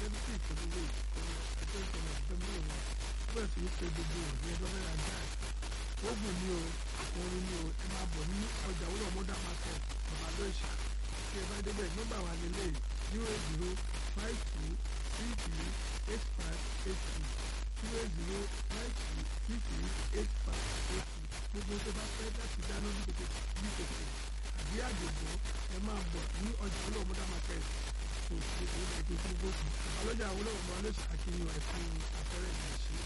ẹni tí ìpè gbogbo ẹjọ́ ìṣẹ̀lẹ̀ ìjọba ìwọ̀n bẹ́ẹ̀ sì ń pe gbogbo òní ẹjọ́ mẹ́ra gáàsì ogun ni o orin ni o ẹ máa bọ̀ ní ọjà wúlò mọ́dà market bàbá lóṣà tí ẹ bá débẹ̀ nọ́mbà wa lélẹ̀ zero zero five two three three eight five eight two zero zero five two three three eight five eight two gbogbo tó bá fẹ́ láti dáná ní kòkò ní kòkò àbí àgbègbè ẹ máa bọ̀ ní ọjà wúlò mọ́dà market tó gbogbo ilẹ̀ tó gbogbo ọlọ́jà wúlò mọ́dà lóṣà akínyìn ẹ̀fún afẹ́rẹ́ ìgbésí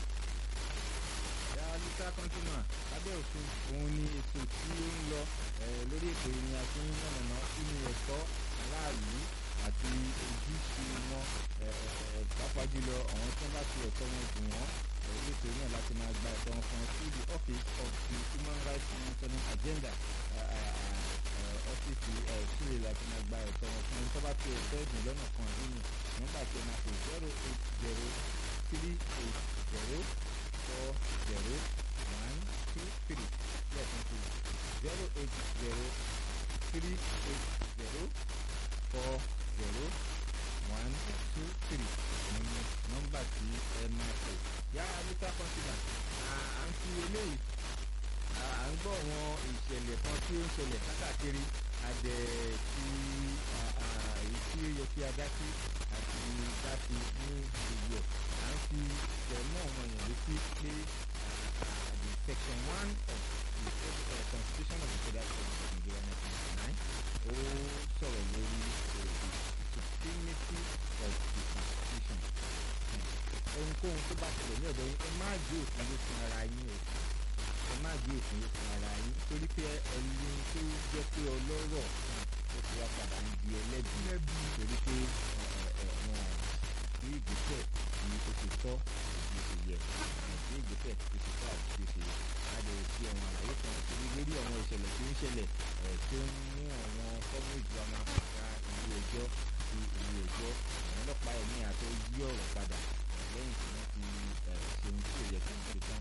ya lítà kọ́ńtínà lábẹ́ òfin òun ni ètò tí ó ń lọ lórí ètò yìí ni a ti ń yànnàná sínú ẹ̀tọ́ aráàlú àti ojúṣe wọn pàápàá jùlọ àwọn tí wọ́n bá fi ẹ̀tọ́ wọn dùn wọ́n lórí ètò yìí náà láti máa gba ẹ̀tọ́ wọn fún wọn sí the office of the human rights monitoring agenda ọ́fíìsì sílẹ̀ láti máa gba ẹ̀tọ́ wọn fún wọn tó bá fi ẹ̀tọ́ ẹ̀dùn lọ́nà kan nínú nígbà tí wọ́n máa fi zero eight zero three eight zero four zero one two three lẹ́ẹ̀kan sí zero eight zero three eight zero four zero one two three ní nọ́mbà tí ẹ máa pè. yá mr consular à ń fi eléyìí à ń gbọ́ àwọn ìṣẹ̀lẹ̀ kan tí ó ń ṣẹlẹ̀ kákàkiri adẹ tí èyí tí ó yẹ kí a dá sí àti dá sí ní gbogbo ẹ̀ à ń fi tẹ̀mọ́ àwọn èèyàn létí pé the section one of the uh, constitution of the federal republic of nigeria nineteen ninety nine ó sọ̀rọ̀ lórí the supremacy of the constitution ohunkóhun tó bá ṣẹlẹ̀ ní ọ̀dọ̀ yín ẹ má gbé òfin ló fún ara yín o ẹ má gbé òfin ló fún ara yín torí pé ẹni tó jẹ́ pé ọlọ́rọ̀ ó ti wá padà ń di ẹlẹ́bi torí pé wọn ní ìgbésẹ̀ ní o ti tọ́ bí o ti yẹ ní ìgbésẹ̀ tó ti tọ́ àti bí o ti yẹ a lè fi àwọn àlàyé kan torí lórí àwọn ìṣẹ̀lẹ̀ tó ń ṣẹlẹ̀ tó ń mú àwọn fọ́ọ̀mù ìjọba máa pàdà ilé ẹjọ́ sí ilé ẹjọ́ àwọn ọlọ́pàá ẹ̀mí àti yí ọ̀rọ̀ padà lẹ́yìn tí wọ́n ti ṣe ohun tí ò yẹ kí wọ́n ṣe tán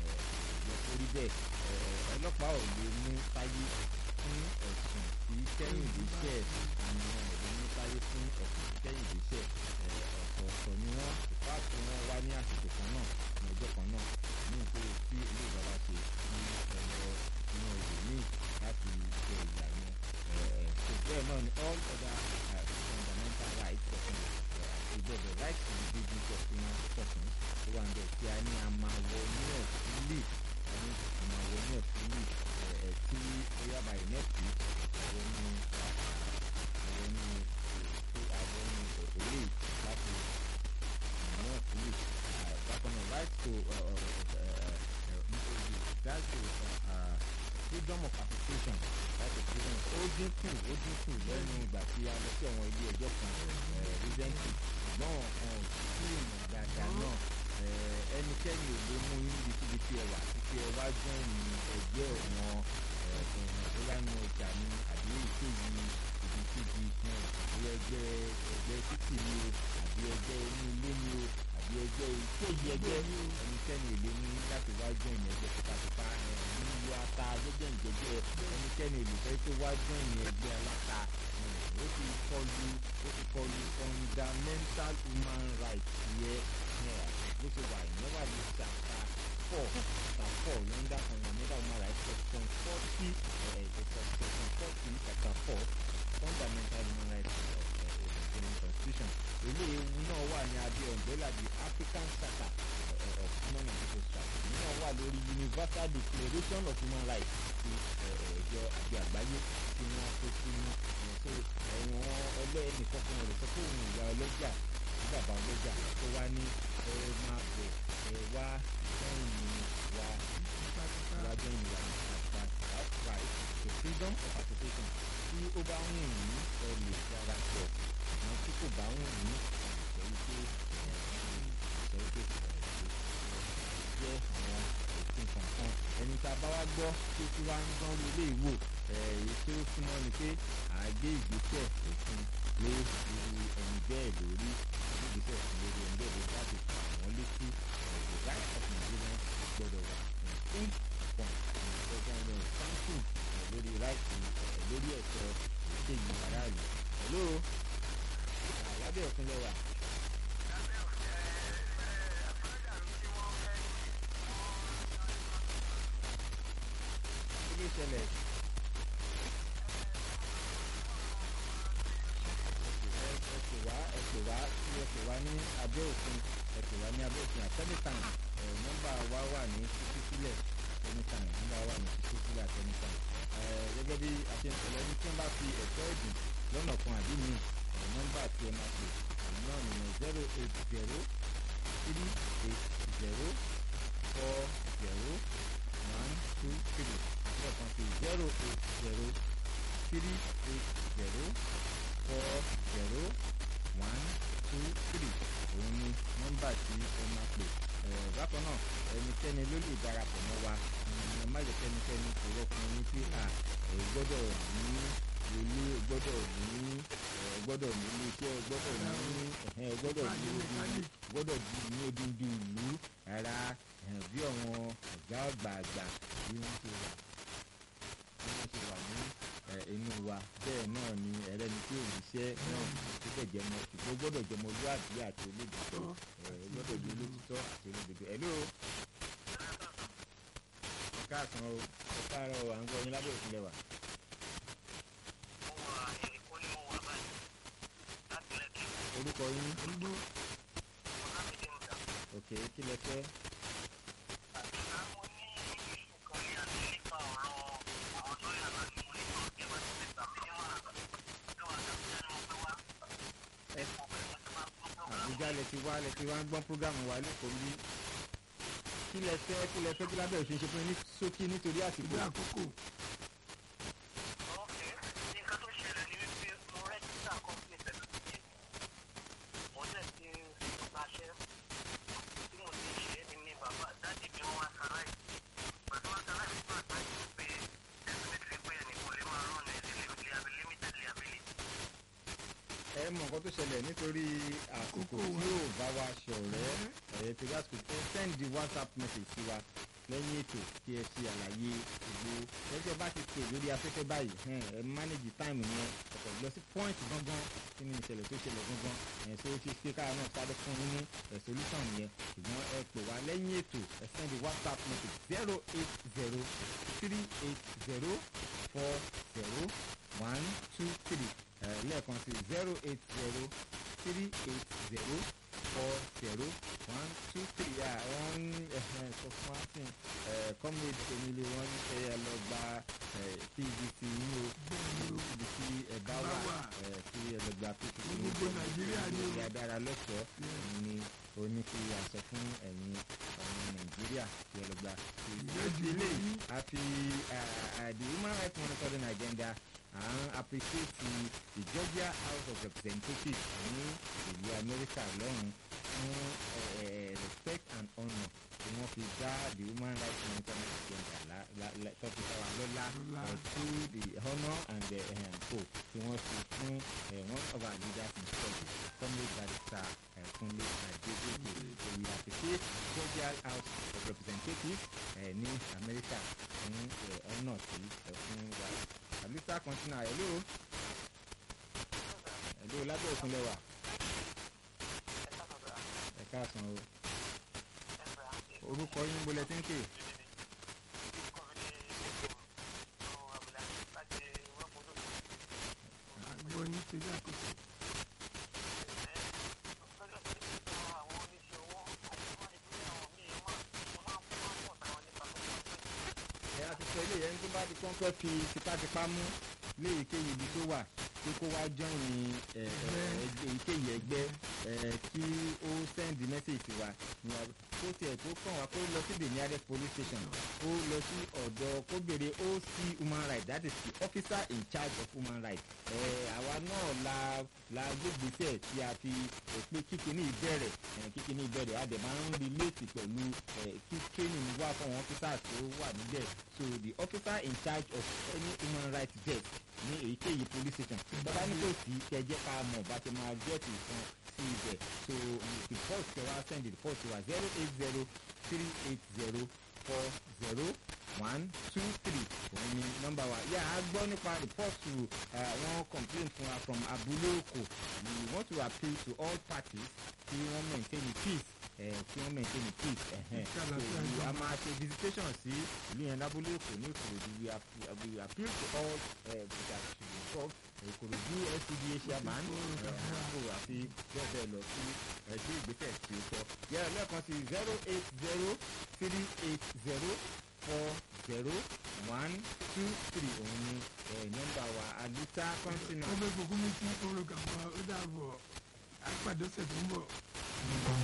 yẹ kó rí bẹ́ẹ̀ ọlọ́pàá ò lè mú táyé fún ẹ̀sùn tí kẹ́hìndé ṣẹ̀ àmì ò lè mú táyé fún ẹ̀sùn tí kẹ́hìndé ṣẹ̀ ọ̀tọ̀ọ̀tọ̀ ni wọ́n ìfá tí wọ́n wá ní àsìkò kan náà ní ọjọ́ kan náà ní ìpele tí ilé ìjọba ṣe ní ẹ̀rọ inú ìlú míì láti ṣe ìyá yẹn so bẹ́ẹ̀ náà ni all other uh, fundamental rights of ìjọ the right to the dignity of human person tó wà ní ẹ̀sìn a ní àmàwọ̀ ní ẹ̀sìlì ẹni àmàwọ̀ ní ẹ̀sìlì ẹ̀ tí ó yá by next week àwọn ní àwọn ní àwọn ní òlè láti àwọn ẹ̀sìlì bákan náà right to right to freedom of association right to freedom ó dínkù ó dínkù lẹ́nu ìgbà tí a lọ sí àwọn ilé ẹjọ́ kan recently ṣùgbọ́n ọ̀kan tí ìmọ̀ dáadáa náà ẹnikẹ́ni ò lè mú yín níbi tí ẹ wà títí ẹ wá jẹ́ ìní ẹgbẹ́ wọn bóyá nu ọjà ni àbí èyíkéyìí ibikíbi fún àbí ẹgbẹ́ ẹgbẹ́ títì ni o àbí ẹgbẹ́ inú ilé ni o àbí ẹgbẹ́ èyíkéyìí ẹgbẹ́ ẹnikẹ́ni ò lè mú yín láti wá jẹ́ ìní ẹgbẹ́ tipátipá nílùú ata gbẹ́gbẹ́ ìjẹ́jẹ́ ẹnikẹ́ni ò lè fẹ́ tó wá jẹ́ ìní ẹgbẹ́ aláta ó ti kọlu ó ti kọlu fundamental human rights yẹ bó ṣe wà ìyẹn wà ní chapter four chapter four lọ́ndà fundamental human rights section forty section forty chapter four fundamental human rights of the constitution eléyìí náà wà ní abẹ́ umbrella the african charter of human and social rights èyí náà wà lórí universal declaration of human rights ti ẹ̀jọ àti àgbáyé tí wọ́n kó sínú so ẹ̀wọ̀n ẹlẹ́ẹ̀nì kankan rẹ̀ sọ pé òun ìyá ọlọ́jà ní bàbá ọlọ́jà tó wá ní ẹ máa bọ̀ ẹ wá sẹ́yìn wa wá sẹ́yìn wa nípa outright the freedom of association tí ó bá ń wù ní ẹ lè dára pọ̀ àwọn tí kò bá ń wù ní ẹ lè sọ wípé ẹ lè sọ wípé jẹ́ àwọn òfin kankan ẹni tá a bá wá gbọ́ tó tí wá ń dán ilé ìwò èyí tó súnmọ́ ni pé àgbé ìgbésẹ̀ òfin lé irú ẹni bẹ́ẹ̀ lórí ìgbésẹ̀ òfin lórí ẹni bẹ́ẹ̀ lórí láti fà wọ́n létí the right of Nigerians gbọ́dọ̀ wà in point ìjọba ẹni sáńtù lórí right lórí ẹ̀tọ́ ìṣègùn aráàlú hello lábẹ́ òfin lẹ́wà. ṣẹlẹ̀. ẹ ẹ pè wá ẹ pè wá tí ẹ pè wá ní abẹ́ òfin ẹ pè wá ní abẹ́ òfin àtẹ́nìtàn ẹ nọ́mbà wa wà ní títí sílẹ̀ anytime nọ́mbà wa wà ní títí sílẹ̀ àtẹ́nìtàn ẹ gẹ́gẹ́ bí a ṣe ń sọ lẹ́ni tí wọ́n bá fi ẹ̀tọ́ ẹ̀dùn lọ́nà kan àbí mi ẹ nọ́mbà tí ẹ máa pè òun náà nìyẹn zero eight zero three eight zero four zero one two three lẹ́ẹ̀kan sí zero eight zero three eight zero four zero one two three òun ni nọ́mbà tí ẹ máa pè ẹ̀ bákan náà ẹnikẹ́ni ló lè darapọ̀ mọ́ wa ẹ má jẹ́ kẹ́nikẹ́ni kò rọ́pò ní pé à ẹ gbọ́dọ̀ ní ilé ẹ gbọ́dọ̀ ní ẹ gbọ́dọ̀ ní ilé iṣẹ́ ẹ gbọ́dọ̀ ní ẹ gbọ́dọ̀ ní odi gbọ́dọ̀ ní odindi ìlú rárá bí àwọn ọ̀gá àgbààgbà bí wọ́n ṣe wà bí wọ́n ṣe wà ní inú wa bẹ́ẹ̀ náà ni ẹlẹ́ni tí ò níṣẹ́ náà tó bẹ̀ jẹmọ ṣùgbọ́n gbọ́dọ̀ jẹmọ olúwàbí àti olódodo gbọ́dọ̀ jẹ olótìtọ́ àti olódodo. hello káàsán o ẹ káàárọ̀ o à ń gbọ́ yín lábẹ́ òfin lẹ́wà. orúkọ yín ok kí lẹ fẹ́. àbújá lẹ ti wá lẹ ti wá ń gbọ́n prógámù wa lẹ́kọ̀ọ́ bí kí lẹ fẹ́ kí lẹ fẹ́ kí lábẹ́ òṣèṣe fún yín ní ṣókí nítorí àsìkò. ìgbé àkókò. ẹ mọ nǹkan tó ṣẹlẹ̀ nítorí àkókò tí yóò bá wa ṣọ̀rẹ́ ẹ̀ tí gas kò tẹ́ send the whatsapp message sí wa lẹ́yìn ètò kí ẹ ṣe àlàyé gbogbo ẹjọ́ bá ti pè lórí afẹ́fẹ́ báyìí ẹ manage time yẹn ọ̀pọ̀ lọ sí point gangan kí ni ìṣẹ̀lẹ̀ tó ṣẹlẹ̀ gangan ẹ̀ tó ṣe ṣe káà náà sáré fún yín ní ẹ̀ solution yẹn ṣùgbọ́n ẹ pè wá lẹ́yìn ètò ẹ send the whatsapp message zero eight zero three eight zero four zero one two three lẹ́ẹ̀kan sí zero eight zero three eight zero four zero one two three à wọ́n sọ fún wa sí comrade emily wọ́n ní ẹ yẹ lọ gba pvc yín o ibi tí ẹ bá wà kí ẹ lọ gba pvc yín gbogbo nàìjíríà ni o ìyá dára lọ́sọ̀ọ́ ni o ní kí a sọ fún ẹ̀yin ọmọ nàìjíríà kí ẹ lọ gba pvc ilé àfi the human rights monitoring agenda à ń appreciate the Georgia House of Representatives ní ìlú Amẹ́ríkà lọ́hùn fún respect and honour tí wọ́n fi dá the human rights monitoring agenda tọ́pì sáwà lọ́la to the honour and the um, hope tí wọ́n fi fún one of our leaders in struggle comrade barrister Kunle Adegoke we appreciate Georgia House of Representatives ní Amẹ́ríkà fún honour tí ẹ fún wa. Alisa Continua hello hello lábẹ́ òkun lẹ́wà ẹ káàsán o orúkọ yín bolẹ̀ tí ń pè. àgbọ̀ yín torí àkókò. ẹ a ti sọ ilé yẹn tó bá ti kọ́ńkọ́ fi tipátipá mú léyìíkéyìí ibi tó wà pé kó wá jọyìn èyíkéyìí ẹgbẹ́ kí ó sẹ́ndì mẹ́sẹ̀jì wa ní kó tiẹ̀ tó kàn wá kó lọ sí the nearest police station kó lọ sí ọ̀dọ̀ kó béèrè OC human rights that is the officer in charge of human rights àwa náà la la gbégbèsè tí a fi pé kíkiní ìbẹ̀rẹ̀ kíkiní ìbẹ̀rẹ̀ a dẹ̀ máa ń relate pẹ̀lú kí training wà fún àwọn officers tó wà níbẹ̀ so the officer in charge of any human rights desk ní èyíkéyìí police station bàbá ní kò sí kẹjẹ ká mọ̀ bá ti máa get ìfọn sí ibẹ̀ so the first kẹ wá send the first wa zero eight zero three eight zero four zero one two three òun ni nọ́mbà wa yà á gbọ́ nípa report to àwọn complaint fún wa from abúlé òkò we want to appeal to all parties kí wọ́n maintain peace ẹ̀ kí wọ́n maintain peace ẹ̀hẹ́n Kí so àlàáfíà we- jọba. a máa ṣe visitation sí ìlú yẹn lábúlé èkó ní ìkòròdú we ap- we appeal to all uh, that should be involved ìkòròdú SCDA chairman àkókò àti bẹ́ẹ̀ bẹ́ẹ̀ lọ sí ẹgbẹ́ ìgbésẹ̀ tí ó tọ́ yẹ́rọ lẹ́ẹ̀kan sí zero eight zero three eight zero four zero one two three òun ni ẹ̀ nọ́mbà wa alita kọ́ńtínà. ọmọ ìfòkúnmi tí orúkọ àwọn ó dàbọ̀ àpàdé ọ̀sẹ̀ tó ń bọ̀.